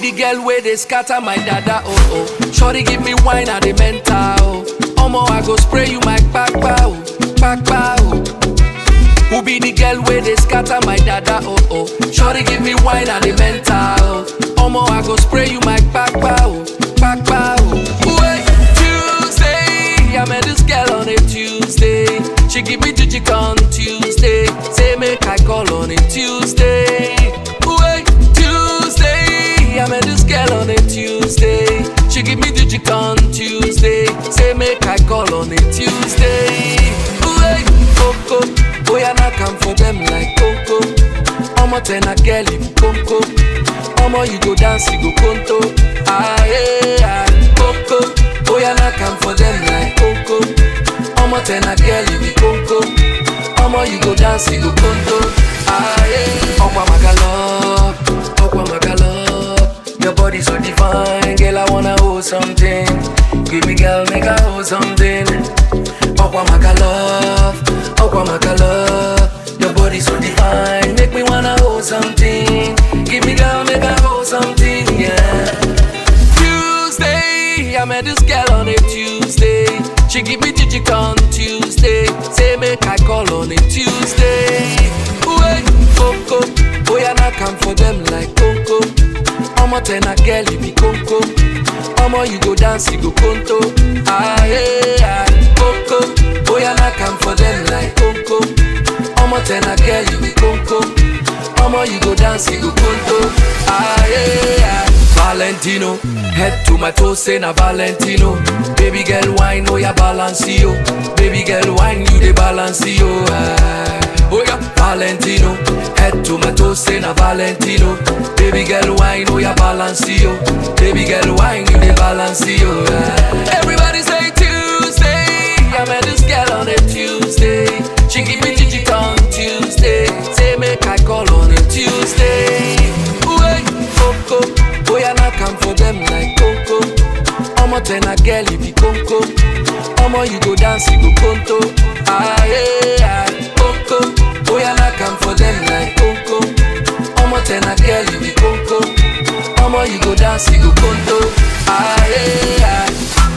the girl where they scatter my dada oh oh. Shorty give me wine at the mental oh. Omo I go spray you my kpakpa oh, kpakpa oh. Who be the girl where they scatter my dada oh oh. Shorty give me wine at the mental oh. Omo I go spray you my kpakpa oh, kpakpa oh. Wait, Tuesday, I met this girl on a Tuesday. She give me jijik on Tuesday. Say make I call on a Tuesday. Wait, Tuesday, I met this girl on a Tuesday. She give me jijik on Tuesday. Say make I call on a Tuesday. Wait, Coco, boy I not come for them like Coco. Omo ten a girl you Coco. Omo you go dance you go conto. Ah yeah, Coco, boy I not come for them like Coco. Omo ten a girl you be Coco. Omo you go dance you go conto. Ah yeah, Okwa Magalop, Okwa Magalop. Your body so divine, girl I wanna hold something. Give me girl make I hold something. Okwa Magalop, Okwa Magalop. Your body so divine, make me wanna hold something. Give me girl make I hold something, yeah. Tuesday, I met this girl on a Tuesday. She give me jijik on Tuesday. Say make I call on a Tuesday. Wait, Coco, boy I not come for them like Coco. Omo ten a girl you be Coco. Omo you go dance you go conto. Ah yeah, Coco, boy I not come for them like Coco. Omo ten a girl you be Coco. Omo you go dance you go conto. Ah yeah. Valentino, head to my toes, say na Valentino. Baby girl, wine, oh yeah, balance yo. Baby girl, wine, you the balance yo. Ah. Oh yeah, Valentino, head to my toes, say na Valentino. Baby girl, wine, oh yeah, balance yo. Baby girl, wine, you the balance yo. Ah. Everybody say Tuesday, I met this girl on a Tuesday. She give me jijik on Tuesday. Say make I call on a Tuesday. Wait, Coco. Boy, I not come for them like Coco. Omo ten a girl if you Coco. Omo you go dance you go conto. Ah yeah, Coco. Boy, I not come for them like Coco. Omo ten a girl if you Coco. Omo you go dance you go conto. Ah yeah.